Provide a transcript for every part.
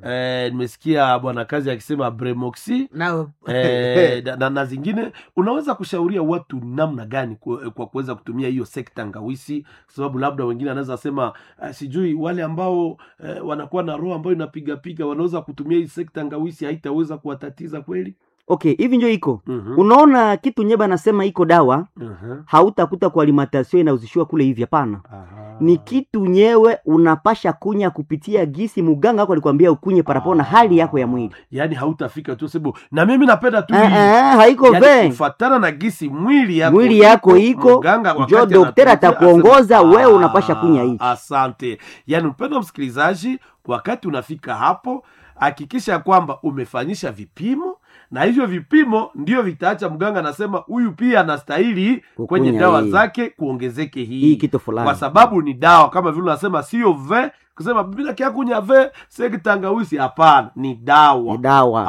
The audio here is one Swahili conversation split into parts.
eh, nimesikia bwana kazi akisema bremoxi na eh, na, na, na zingine unaweza kushauria watu namna gani ku- kwa kuweza kutumia hiyo sekta ngawisi kwa sababu labda wengine anaweza sema uh, sijui wale ambao eh, wanakuwa na roho ambayo inapigapiga wanaweza kutumia hii sekta ngawisi haitaweza kuwatatiza kweli okay hivi njo iko Mhm, unaona kitu nyeba anasema iko dawa mhm, hautakuta kwa alimentation inauzishiwa kule hivi hapana aha. ni kitu nyewe unapasha kunya kupitia gisi muganga wako alikwambia ukunye parapo na hali yako ya mwili yaani hautafika tu sababu na mimi napenda tu Eh, hii. eh, haiko Yaani ve kufatana na gisi mwili yako mwili yako iko mganga jo wakati dokteri anatumia atakuongoza asema, wewe unapasha kunya "Ah, hichi asante yaani mpendo msikilizaji wakati unafika hapo hakikisha kwamba umefanyisha vipimo na hivyo vipimo ndio vitaacha mganga anasema huyu pia anastahili Kukunya kwenye dawa hii. zake kuongezeke hii, hii kitu fulani kwa sababu ni dawa kama vile unasema sio ve kusema bila kiakunya ve sekitangawisi hapana ni dawa ni dawa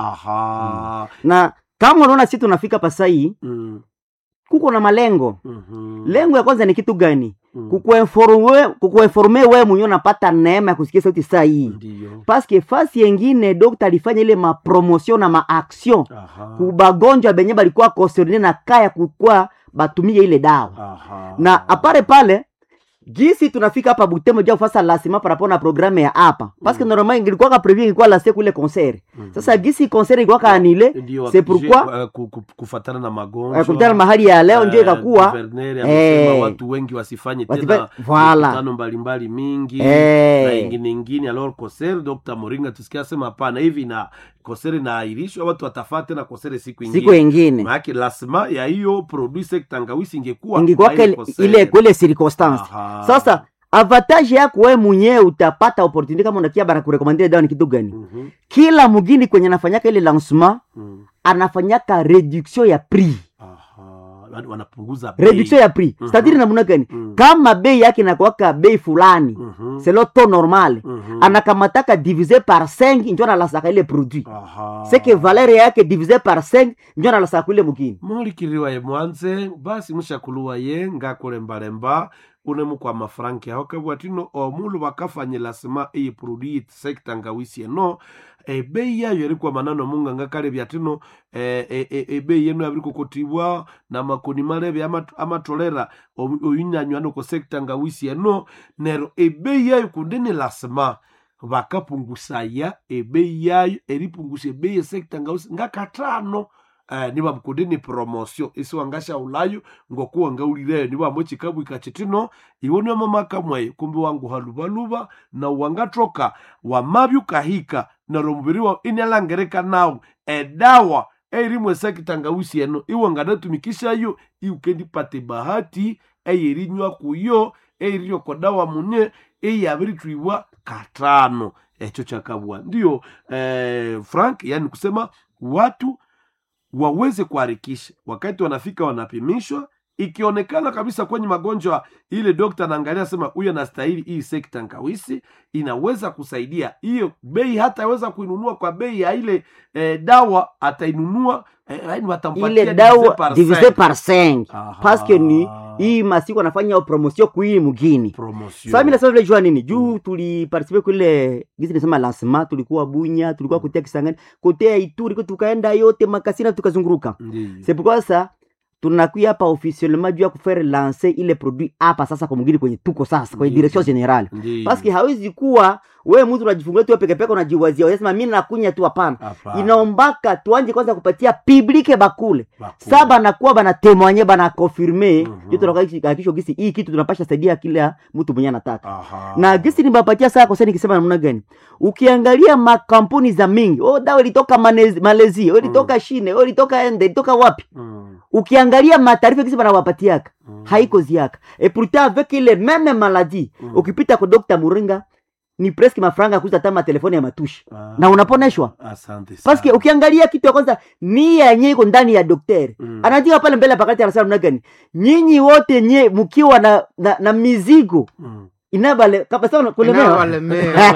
aha na kama unaona si tunafika pasai mm. kuko na malengo mhm, lengo ya kwanza ni kitu gani mm. kukuinforme kukuinforme wewe mwenyewe unapata neema ya kusikia sauti saa hii Ndiyo. paske fasi yengine dokta alifanya ile mapromotion na maaction Aha. kubagonjwa benye balikuwa concerne na kaya kukua batumie ile dawa Aha. na apare pale gisi tunafika hapa Butembo ja kufasa lasima parapo na programe ya hapa paske Mm. normalement ingilikuwa ka prevu ingilikuwa la siku ile concert Mhm. sasa gisi concert ilikuwa ka anile Ndio, c'est wakije- pourquoi eh, ku- ku- kufatana na magonjwa eh, kutana mahali ya leo ndio eh, ikakuwa guverneri amesema eh, watu wengi wasifanye wasifa- tena voilà. mikutano mbalimbali mingi na eh, ingine ingine alors koser dr moringa tusikia sema hapana hivi na kosere inaahirishwa watu watafaa tena kosere siku ingine siku ingine maanake lasima ya hiyo produit sektangawisi ingekuwa ingikuwa kwa ile ile kosere. ile kwele circonstance Aha. sasa avantage yako wewe mwenyewe utapata opportunity kama unakia bara kurekomandia dawa ni kitu gani Mhm, kila mugini kwenye anafanyaka ile lancement mhm. anafanyaka reduction ya prix Aha. Wana- wanapunguza bei. reduction ya prix Mhm. c'est-à-dire namna gani Mhm, kama bei yake inakuwaka bei fulani mhm, c'est le taux normal mhm. anakamataka divise par 5 njo analasaka ile produit Aha. c'est que valeur yake divise par 5 njo analasaka ile mugini mulikiriwa ye mwanze basi mushakuluwa ye ngakulembalemba unemukwa mafranki aho kabwatino omulu bakafanyila sima iyi produit sekta ngawisi eno ebei yayo erikwa manano munganga kale byatino eh, eh, eh, ebei yenu yabiri kukotibwa na makoni malebe amat- amatolera oyu- oyunyanywa ko sekta ngawisi eno nero ebei yayo kundini lasima bakapungusaya ebei yayo eripungusha ebei yesekta ngawisi ngakatano eh, niba mkundini promosio isiwangasha ulayo ngokuwa ngaulireyo niba mochikabu ikachitino iwo niyo mamaka mwaye kumbe wangu halubaluba na wangatroka wamabyu kahika naro mubiri wa inalangereka nawu edawa eirimwe sekitangawisi eno iwo nganatumikishayo iukendipate bahati eyerinywa kuyo eiriyo kodawa mune eyabiritwibwa katano echo chakabwa ndiyo eh, frank yani kusema watu waweze kuharikisha wakati wanafika wanapimishwa ikionekana kabisa kwenye magonjwa ile dokta anaangalia sema huyu anastahili hii sekta nkawisi inaweza kusaidia hiyo bei hata aweza kuinunua kwa bei ya ile eh, dawa atainunua eh, yani watampatia ile divise dawa par divise cinq. par 5 Aha. paske ni hii masiku anafanya promotion kuii mugini Promotion. sasa mimi nasema vile jua nini juu tuliparticipe kule gizi nisema lancement tulikuwa bunya tulikuwa kutia kisangani kote ya ituri tukaenda yote makasina tukazunguruka Ndiyo. c'est pourquoi ça tunakuya hapa officiellement juu ya kufaire lancer ile produit hapa sasa kwa mwingine kwenye tuko sasa kwenye Ndiyo. direction generale Ndiyo. paske hawezi kuwa we mtu unajifungulia tu wewe peke peke unajiwazia unasema mimi nakunya tu hapana Hapana. inaombaka tuanje kwanza kupatia publike bakule Bakule. sa banakuwa banatemwanye banakonfirme Mhm. mm tunakakisho gisi hii kitu tunapasha saidia kila mtu mwenye anataka Aha. na gisi nibapatia saa koseni nikisema namna gani ukiangalia makampuni za mingi oh, dawa ilitoka Manezi- malezi oh, ilitoka shine oh, ilitoka ende ilitoka wapi Mm, ukiangalia mataarifa gisi banawapatiaka mm. haiko ziaka et pourtant avec ile meme maladie Mm. ukipita kwa Dr. Muringa ni presque mafranga kuuza hata matelefoni ya matushi Ah. na unaponeshwa asante sana. paske ukiangalia kitu ya kwanza nia yenye iko ndani ya daktari Mm. anaandika pale mbele pakati anasema namna gani nyinyi wote nye mkiwa na, na, na mizigo Mm. inabale kabisa kulemewa inawalemea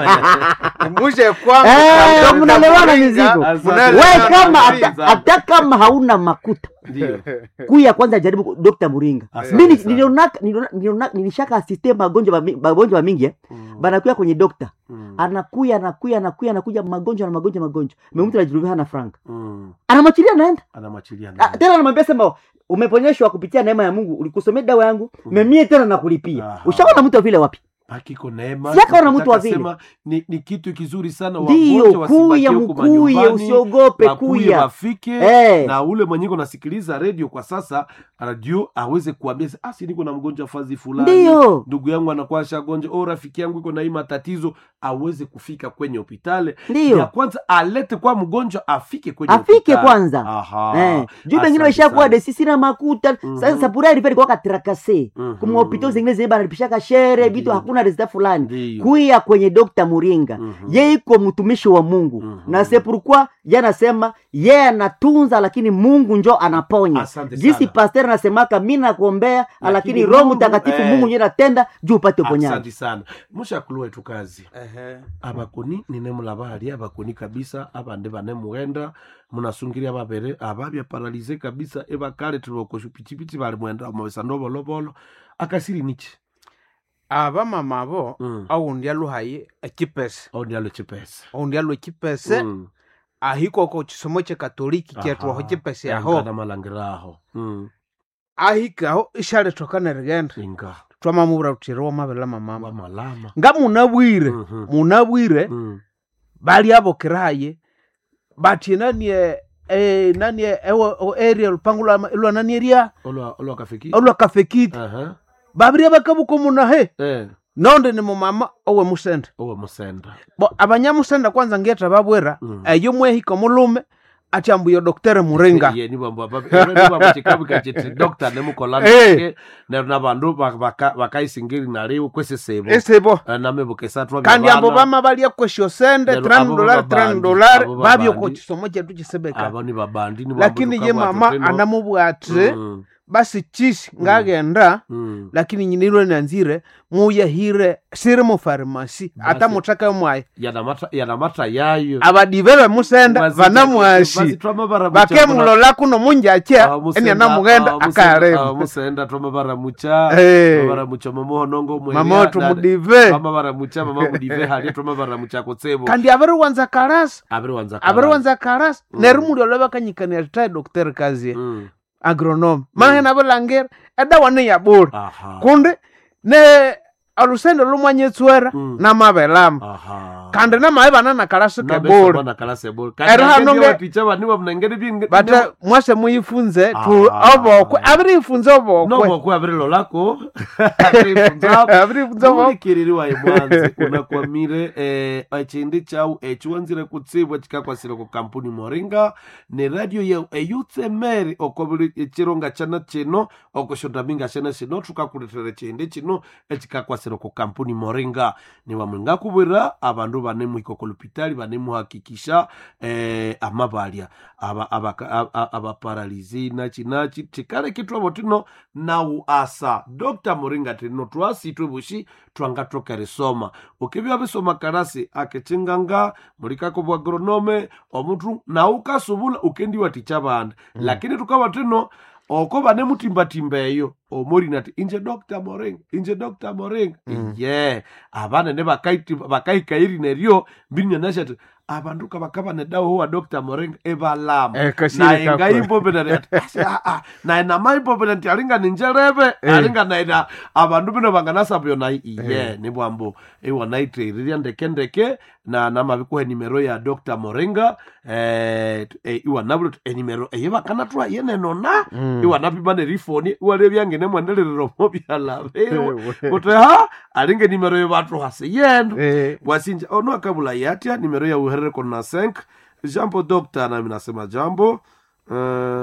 muje kwangu Eh, Dr. mnalewana Muringa, mizigo. Asante. mnalewana we kama mizigo. hata hata kama hauna makuta ndio kuya kwanza jaribu Dr. Muringa Asante mimi sana. nilionaka niliona- niliona- nilishaka asiste magonjwa mami- magonjwa mingi eh. Mm, banakuya kwenye dokta mm, anakuya anakuya anakuya anakuja magonjwa na magonjwa magonjwa me mtu anajirudia hana frank mm. anamwachilia naenda anamwachilia Ah, ndani. tena anamwambia sema umeponyeshwa kupitia neema ya Mungu ulikusomea dawa yangu Mm. memie tena nakulipia Aha. ushaona mtu wa vile wapi hakiko neema Si akaona Nataka mtu wa vile. sema ni, ni kitu kizuri sana ndiyo wagonjwa wasibakie kuya huko mkuye manyumbani, usiogope wakuye kuya wafike Eh. na ule mwenyeko nasikiliza redio kwa sasa radio aweze kuambia ah, si niko na mgonjwa fazi fulani ndiyo ndugu yangu anakuwa shagonjwa o rafiki yangu iko na hii matatizo aweze kufika kwenye hospitali ya ndiyo kwanza alete kwa mgonjwa afike kwenye afike hospitali. kwanza Aha. Eh, juu Asante bengine waishakuwa sana. desisi na makuta Mhm. sasa sapura ilikuwa ilikuwa katrakase Mhm. kumahopito zingine zile banalipishaka shere vitu Ndiyo. hakuna resita fulani Ndiyo. kuya kwenye dokta muringa Mhm. ye iko mtumishi wa mungu Mhm. na sepurukwa ye anasema ye anatunza lakini mungu njo anaponya Asante jinsi sana. pasteur anasemaka mi nakuombea lakini, Lakini roho Mungu, mtakatifu eh. mungu njo natenda juu upate uponyaji asante sana mushakulwa etu kazi abakoni ninemula bali abakoni kabisa abande banemughenda munasungiria babere ababya paralize kabisa ebakale tulibokosha pitipiti bali mwenda mabesa ndobolobolo akasiri nichi abamama abo Mm. oundi aluhaye ekipese aundi alo chipesa oundi alu ekipese Mm. ahikoko chisomo kyekatoliki kyetwaho Aha. kipese aho Engana malangiraho Mm. ahikaho ishalethoka nerigenda inga twamamubura tuthiri wamabela mamama wamalama nga munabwire Mhm. munabwire Mm. bali abokeraye bathi nanie eh, nanie ewo o area lupango lwa lwa nani eria olwa olwa kafiki olwakafekiti aha babiri bakabuka munahe eh nonde ni mumama owe musende owa musenda bo abanyamusende kwanza ngeta babwera Mm. eyo mwehika mulume ati ambuyo doktere muringa ye nibambo nibambo chikabu kachiti dokta nemukolana Eh. ke neryo nabandu baka- baka- bakaisingiri naliwo kwesisebo esebo namebukesatwa kandi ambo bama balia kwesyo sende Lero 30 abo dolari babandi, 30 dolari abo babyo babandi. ko kisomo kyetu kisebeka abo ni babandi ni lakini ye mama anamubwa ati mm, basi chisi ngagenda mm. lakini nyinilwe nanzire muyahire siri mu farmasi Basi. ata mutaka mwayi yanamata yanamata yayo abadiveve musenda Basi- vanamwashi basi twamabara bakemulola kuno munjakya eni anamugenda akaremu musenda twamabaramucha Eh. mabaramucha mamuhonongo mweria, mama na- otumudive twamabaramucha mama mudive hali twamabaramucha kutsebo kandi abiriwanza kalasi abiriwanza abiriwanza kalasi Mm. neri muli olwe bakanyikania tae dokter kazie Mm. agronome mahena bilangira edawa niyabula aha kundi ne olusende lumwanyetswera Mm. namabelama aha kandi namaye banana kalasi kebula nabesabana kalasebol Ero hano nge- ticha baniwa mnengeri bingi bata mwase muyifunze tu Ah. obokwe abirifunze obokwe nobokwe abirilo lako abirifunzapo abirifunze obokwe ulikiririwaye mwanzi unakwamire eh, echindi chau echiwanzire kutsibwa chikakwasire ku kampuni moringa ne radio yeu eyutsemeri okobuli echironga chana chino okoshondaminga shana shino tukakuletera chindi chino echikakwasire ku kampuni moringa niwamwe kubwira abandu banemuhika kolupitali banemuhakikisha eh, amabalya aba- abaka- a- a- abaparalizi nachi nachi tikale kitwavo tino nau asa dr moringa tino twasitwe bushi twangatoka risoma ukivya bisoma karasi akechinganga mulikako bwa agronome omutu naukasubula ukendiwa ticha banda Mm. lakini tukava tino oko banemutimbatimba eyo omorina ati inje dr moringa inje dr moringa Mm. ye abanene bakaiti- bakahikairi neryo mbirinyanashi ati abandu kabakaba nedawo wa dr moringa ebalama Eh, kasire naye kakwe. ngaimbobelani ati "Asi, ah, ah, naye namaimbobelani nti alinga ninjerebe Eh. alinga naina abandu bino banganasabyo nayi iye Eh. nibwambo iwanaiteirirya ndekendeke na namabikuha enimero ya dr moringa eh, t- eh, iwanabula enimero eye bakanatwa yenenona Mm. iwanapima nerifoni iwalebyangene mwendeleriromo byalabewe Ewe. kuti ha alinga enimero yo batu hasi yendo Eh, wasinja ono akabula yatya nimero ya uherereko na 5 jambo dokta nami nasema jambo uh,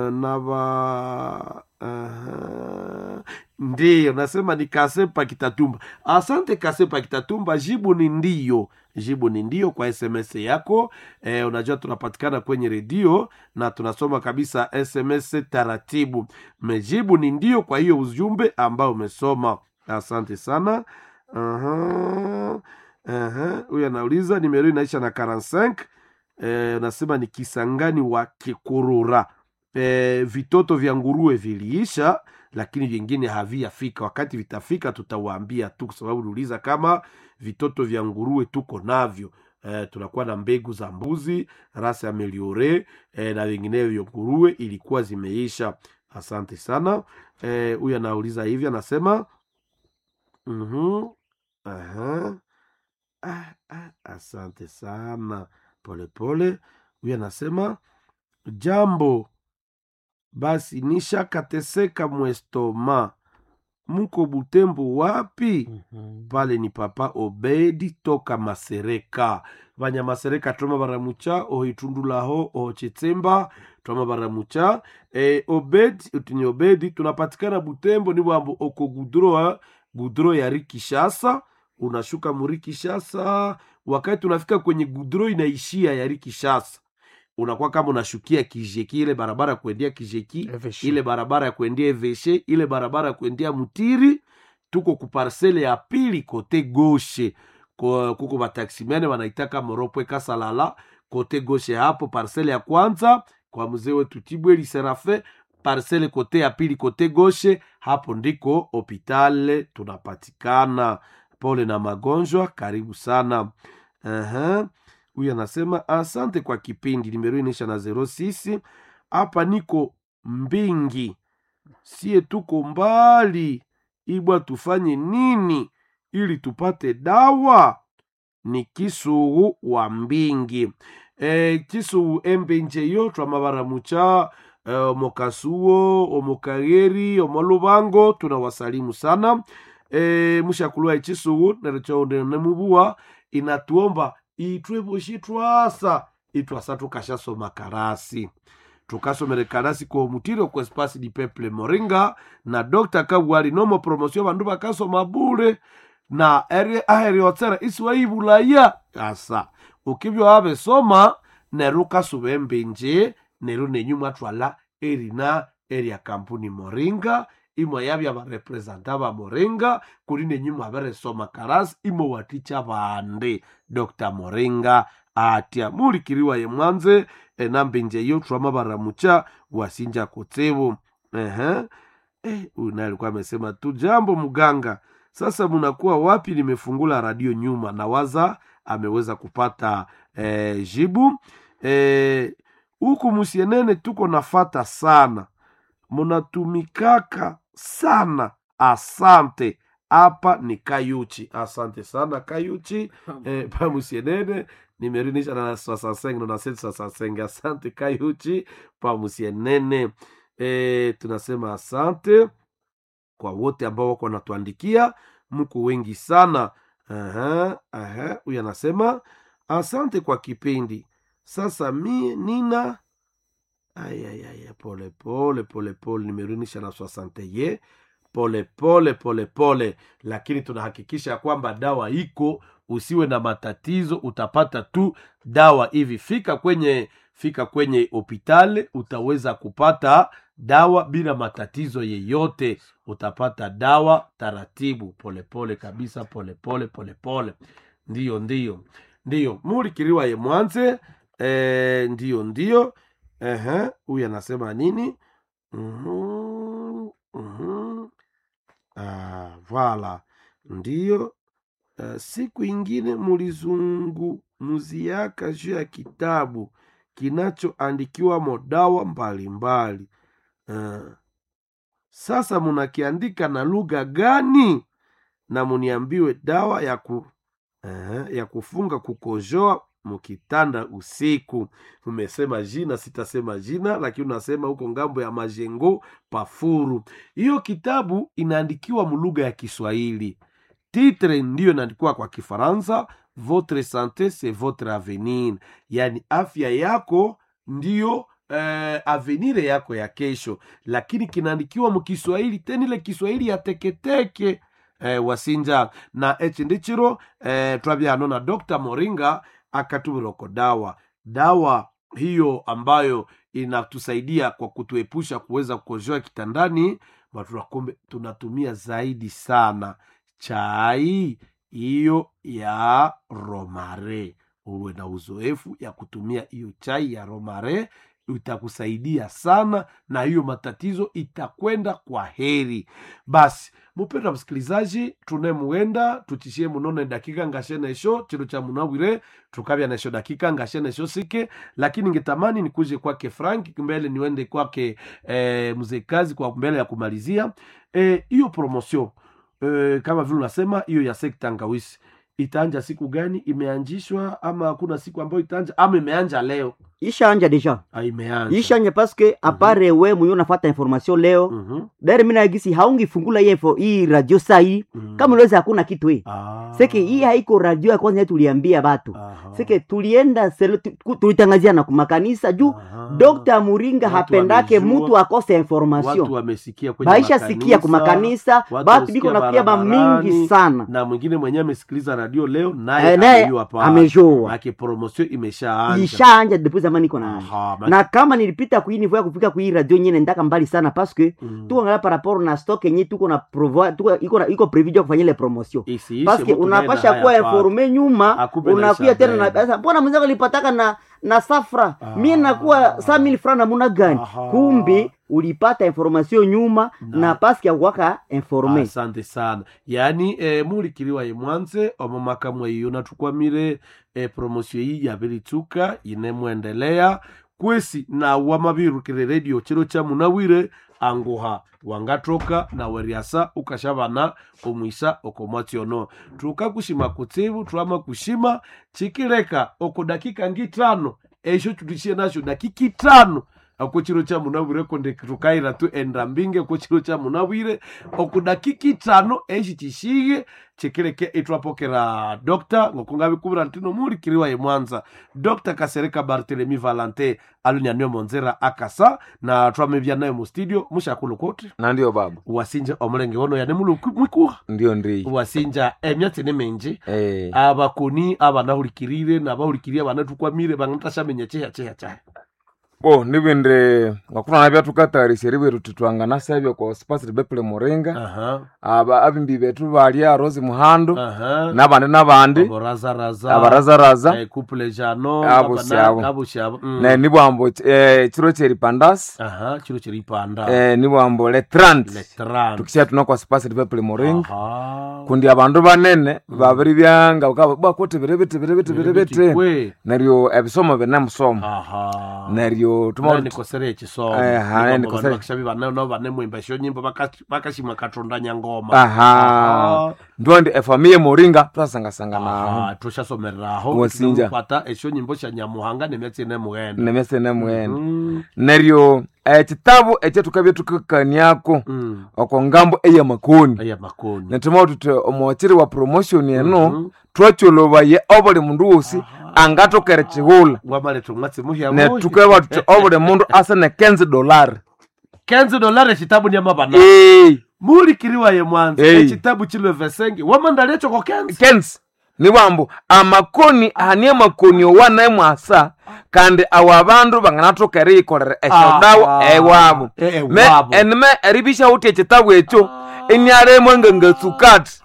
nava uh, ndiyo nasema ni kasepa kitatumba asante kasepa kitatumba jibu ni ndiyo jibu ni ndio kwa sms yako e, unajua tunapatikana kwenye redio na tunasoma kabisa sms taratibu mejibu ni ndio kwa hiyo ujumbe ambao umesoma asante sana Aha. Aha. huyu anauliza nimero inaisha na 45 eh, unasema ni kisangani wa kikurura e, vitoto vya nguruwe viliisha lakini vingine haviyafika wakati vitafika tutawaambia tu kwa sababu uliuliza kama vitoto vya nguruwe tuko navyo e, tunakuwa na mbegu za mbuzi rasa ameliore e, na vinginevyo nguruwe ilikuwa zimeisha asante sana huyu e, anauliza hivi anasema mm-hmm. Aha. Ah, ah, asante sana polepole huyu anasema jambo basi nishakateseka mwestoma muko butembo wapi pale ni papa obedi toka masereka vanya masereka twama baramucha ohitundulaho ohochetsemba twama baramucha e, obedi utini obedi tunapatikana butembo ni bwambo oko gudroa gudro ya rikishasa unashuka murikishasa wakati unafika kwenye gudro inaishia ya rikishasa unakuwa kama unashukia kijeki ile barabara ya kuendea kijeki Eveshe. ile barabara ya kuendea eveshe ile barabara ya kuendea mutiri tuko kuparsele ya pili kote goshe Ko- kuko bataximene wanaitaka moropwe kasalala kote goshe hapo parsele ya kwanza kwa mzee wetu tibweli serafe parsele kote ya pili kote goshe hapo ndiko hopitale tunapatikana pole na magonjwa karibu sana Aha. huyu anasema asante kwa kipindi nimero inaisha na zero sisi hapa niko mbingi sie tuko mbali ibwa tufanye nini ili tupate dawa ni kisuhu wa mbingi e, kisuhu embenjeyo twamabaramucha e, omokasuo omokageri omolubango tunawasalimu sana e, mushakulwa ekisuhu nerechonemubuwa inatuomba itweboshi twasa itwasa tukashasoma karasi tukasomere karasi ko mutiro kwa espasi di peple moringa na dr kabwali nomo promosio bandu bakasoma bure na eri aheriotsera isiwaibulaya asa ukibyo wabesoma neru kasuba embenje neru nenyu mwatwala erina eria kampuni moringa imwe yabya barepresenta ba moringa kuri nenyu mwaberesoma karasi imwe waticha bande dr moringa atya mulikiriwa ye mwanze enambinje yo twama baramucha wasinja kotsevo ehe eh, huyu naye alikuwa amesema tu jambo mganga sasa mnakuwa wapi nimefungula radio nyuma nawaza ameweza kupata eh, jibu eh, huku musienene tuko nafata sana munatumikaka sana asante hapa ni kayuchi asante sana kayuchi eh, pamusienene nimerinisha na 65 na 65 asante kayuchi pamusienene eh, tunasema asante kwa wote ambao wako wanatuandikia mko wengi sana Aha, aha, huyu anasema asante kwa kipindi sasa mie nina ayayaya pole pole pole pole nimerunisha na swasante ye pole pole pole pole lakini tunahakikisha ya kwamba dawa iko usiwe na matatizo utapata tu dawa hivi fika kwenye fika kwenye hopitali utaweza kupata dawa bila matatizo yeyote utapata dawa taratibu polepole pole kabisa polepole polepole ndiyo ndiyo ndiyo mulikiriwa ye mwanze e, ndiyo ndiyo Ehe, huyu anasema nini Mhm, mhm. Ah, vala ndiyo uh, siku ingine mulizungumuziaka juu ya kitabu kinachoandikiwa modawa mbalimbali uh, sasa munakiandika na lugha gani na muniambiwe dawa ya, ku, uh, ya kufunga kukojoa mukitanda usiku umesema jina sitasema jina lakini unasema huko ngambo ya majengo pafuru hiyo kitabu inaandikiwa mulugha ya kiswahili titre ndiyo inaandikiwa kwa kifaransa votre sante c'est votre avenir yaani afya yako ndiyo eh, avenire yako ya kesho lakini kinaandikiwa mukiswahili tena ile kiswahili ya teketeke eh, wasinja na echi ndichiro eh, twabyano na dr moringa akatumiroko dawa dawa hiyo ambayo inatusaidia kwa kutuepusha kuweza kukojoa kitandani matunakumbe tunatumia zaidi sana chai hiyo ya romare uwe na uzoefu ya kutumia hiyo chai ya romare itakusaidia sana na hiyo matatizo itakwenda kwa heri basi mupenda msikilizaji tunemuenda tuchishie munone dakika ngashenesho chiro cha munawire tukavya nesho dakika ngashenesho sike lakini ngetamani nikuje kwake frank mbele niwende kwake eh, mzee kazi kwa mbele ya kumalizia Eh, hiyo promotion eh, kama vile unasema hiyo ya sekta ngawisi itaanja siku gani imeanjishwa ama hakuna siku ambayo itaanja ama imeanja leo ishaanja deja ah, imeanja ishanja paske apare we mwenye unafata information leo Mhm, dare mina agisi haungifungula hii info- hii radio saa hii mhm. kama uliweza hakuna kitu hii Ah, seke hii haiko radio ya kwanza tuliambia batu aha, seke tulienda selo- tu- tulitangazia na kumakanisa juu aha. Dr. Muringa Watu hapendake wamejua, mutu akose watu information wamesikia kwenye baisha sikia kumakanisa watu batu wamesikia biko nakuya ba barabarani, mingi sana na mwingine mwenyewe amesikiliza radio leo naye Eh, naye amejua pale. amejua Maana promotion imeshaanja ishaanja depuis zamani iko na Aha, maana- na kama nilipita kuinivo ya kufika kui radio nyene ndaka mbali sana paske Mm. tuko ngala par rapport na stock yenye tuko na provo tuko iko na iko prevu ya kufanya ile promotion Isiishe, paske mtu unapasha naenda kuwa haya pale. informe nyuma Akupe na unakuya tena na isabelle. pesa mbona mwenzako lipataka na na safra Ah. mie nakuwa saa mili fra namuna gani Aha. kumbi ulipata information nyuma Na- na, paske akuwaka informe asante sana yaani e, mulikiliwa ye mwanze omo makamwe iyo natukwamire e, promosio iyi yabilitsuka inemwendelea kwesi na wamabirukire redio chiro cha munawire anguha wangatoka na weriasa ukashavana omwisa okomwatsiono tukakushima kutsibu twama kushima chikileka oko dakika ngitano esho tutishie nasho dakika itano ako chiro cha munawire konde tukaira tu enda mbinge ko chiro cha munawire oku dakika itano eshi chishige chikileke itwapokera dokta ngokungabikubira ntino mulikiliwa ye mwanza dokta kasereka bartelemi valante alunyanio monzera akasa na twamevya nayo mu studio mushakulu koti na ndio baba wasinja omulenge wono yane mulu mwikuha ndio ndi wasinja emyatsi ni minji eh, abakoni abanahulikirire nabahulikirire abanatukwamire bangatashamenya chiha chiha chahe bo nibindi ngakutana byatukatarisya ribweru titwangana sebyo ko spasi bepule muringa aha aba abimbi betu balya rosi muhando aha nabandi nabandi aborazaraza abarazaraza eh, couple jano Abo abana- syabo. abo syabo mm. ne nibwambo eh, chiro cheripandasi aha chiro chiripanda eh, nibwambo le 30 letran tukisha tuna kwa spasi bepule muringa aha kundi abandu banene babiri byanga ukaba bakote birebete birebete birebete kwe neryo ebisomo binemusomo aha neryo Nani tuma nikosere ekisomo Eh, ha, nani nikosere. bakishabi bana no bane mwimba sho nyimbo baka- bakashima katonda nyangoma aha ndondi efamiye moringa twasangasanga naho aha tushasomereraho Wasinja. tunamupata esho nyimbo sha nyamuhanga nemyatsi ene mughenda nemese nemwene Mm, neryo ekitabu ekyo tukabya tukakaniako mm. oko ngambo eyamakoni aya makoni netuma tuti omwakiri wa promotion eno Mhm. twacholobaye obuli mundu wosi angatokere chihula wamaleta omwatsi muhya netukaba tuti obuli mundu ase ne 15 dolari kenzi dolari ekitabu nyamabana Ee, mulikiriwa ye mwanza Hey. ekitabu chilwe vesenge wamandali ekyo ko kenzi kensi niwambu amakoni ahani amakoni owanaye mwasa kandi awo abandu banganathoka eriyikolera esyodawu Aha. ewabo Eh, eh, me wabo. enime eribisha uthi ekitabu ekyo inialemwe ngangatsukati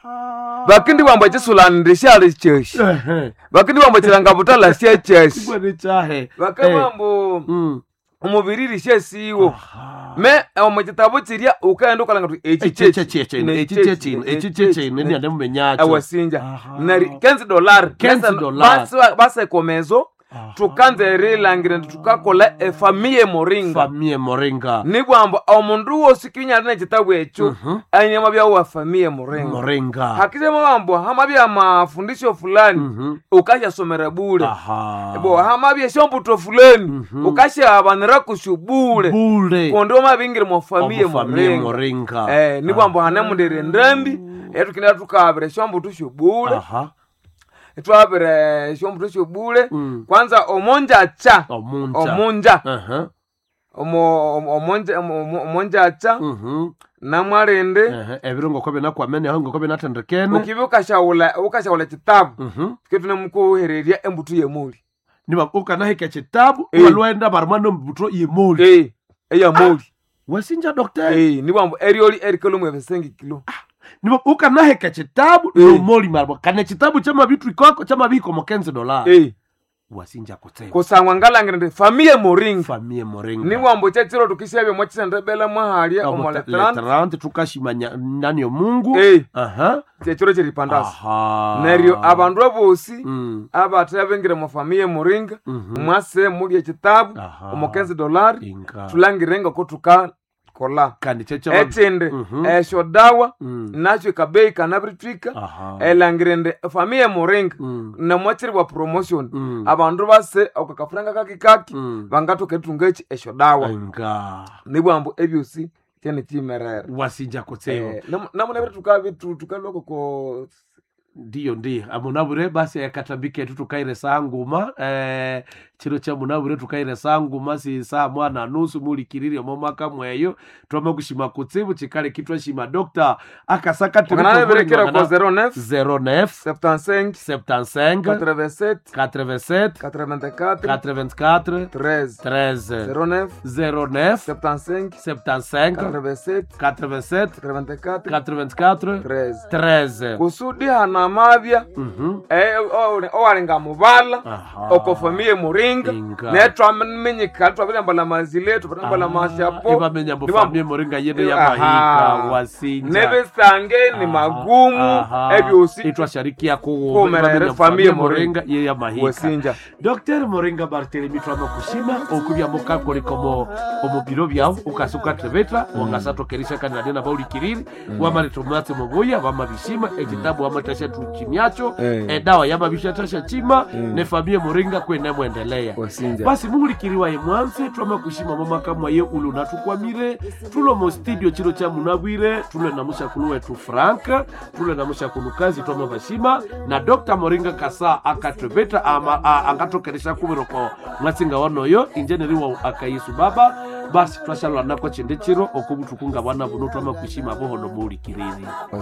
bakindi bambu ekisulanire syali kyeshi Ehe. bakindi bambu ekirangabutala sye kyeshi Sigwani chahe bakabambu Mm. omubiriri syesiwo Aha. me omu kitabu kirya ukaghenda ukalanga tuti eki Echi kyeki, chechi echino, ne echi kyeki, chechino, ne echi kyeki, chechino, ne- ni ande mumenyacho. awasinja Aha. nari 15 dolari 15 dolari. basekomezo tukanza erilangira nti tukakola efamiye moringa Famie moringa. nibwambo omundu wosi kinyali nekitabu ekyo Mhm. anyama byawa famiye moringa Moringa. hakisema bambo hamabya mafundisho fulani Mhm. ukashasomera bule Aha. bo hamabya shombuto fulani Mhm. ukashabanira kushu bule Bule. kundi omabingire mu famiye Omu famie moringa moringa. eh nibwambo hanemundire ndambi etukenda tukabire shombuto shobule Aha. twabire shombuto shobule Mm. kwanza omonja cha Omunja. omunja Aha. omo- omo- omonja omo- omonja cha Mhm. namwarende Ehe. Ebiro ngoko binakwamene aho ngoko binatendekene. ukibi ukashawula ukashawula kitabu Mhm. ketunemukuhererya embuto yemuli Niba ukanahika kitabu Eh. walwenda barumano mbuto yemoli. Eh, eyamuli Wasinja doctor. Eh, nibwambo eryoli erikalomwe ebisengi kilo Niba ukanahika kitabu Eh. nomoli marbo. Kana kitabu chama vitu ikoko chama biko mo 15 dollars. Eh, wasinja kutseva kusangwa ngalangire ndi famiye moringa famie moringa ni wambo chachiro tukishavye mwachisendebela mwahalya omoletrant letrant tukashimanya nani mungu Eh. aha chechiro chiripandasi aha neryo abandu abosi Mm. abathe abengire mu famiye moringa Mhm. mwase mulya ekitabu Aha. omukenzi dolari inga tulangire nga ko tukakola kandi checha ekindi Mhm. esyo dawa Mm. nakyo ekabeyi kanabirithwika aha elangire ndi famiye moringa Mm. namwakiribwa promotion Mm. abandu base okakafuranga kakikaki Mm. bangathoka erithunga eki esyo dawa inga nibwambu ebyosi kyene kimerera wasinja kutseva namunabire tukabitu tukaloko ko ndiyo ndiyo amunabure basi akatambika etu tukaire saa nguma eh, chiro cha munabure tukaire saa nguma si saa mwana nusu mulikirire momaka mweyo twama kushima kutsibu chikale kitwa shima dokta nganabirekera ko akasaka 09 09 75 75 87 87 84 84 13 13 09 09 75 75 87 87 84 84 13 13 kusudi hana mabya Mhm. owalinga muvala Aha. okofamiye muringa Inga. netwamenyika twabirambala mazile twabirambala mashapo ibamenya Niba- mbofamie moringa yene Aha. yamahika wasinja nebisange ni magumu ebyosi itwasharikia Kumerere famille moringa ye yamahika wesinja dr moringa bartelemi twama kushima okubya mukakoliko mo omubiro byawu ukasuka trevetra wangasatokerisha kanadena baulikiriri wamaletomwatse mobuya wamabishima ekitabu wamatasha tuchimyacho Eh. edawa yamabishatasha chima ne famille moringa kwenemwendelea wesinja basi muhulikiriwaye mwanse twama kushima momaka mwaye ulu natukwamire tulo mo studio chiro cha munabwire tule na mushakulu wetu frank tule na mushakulu kazi twama bashima na dr moringa kasa akatwebeta ama a- angatokeresha kumiroko mwatsinga wanoyo injeneriwa akayisu baba basi twashalwa nako chinde chiro okubutukunga bwana buno twama kushima bohono muhulikiriri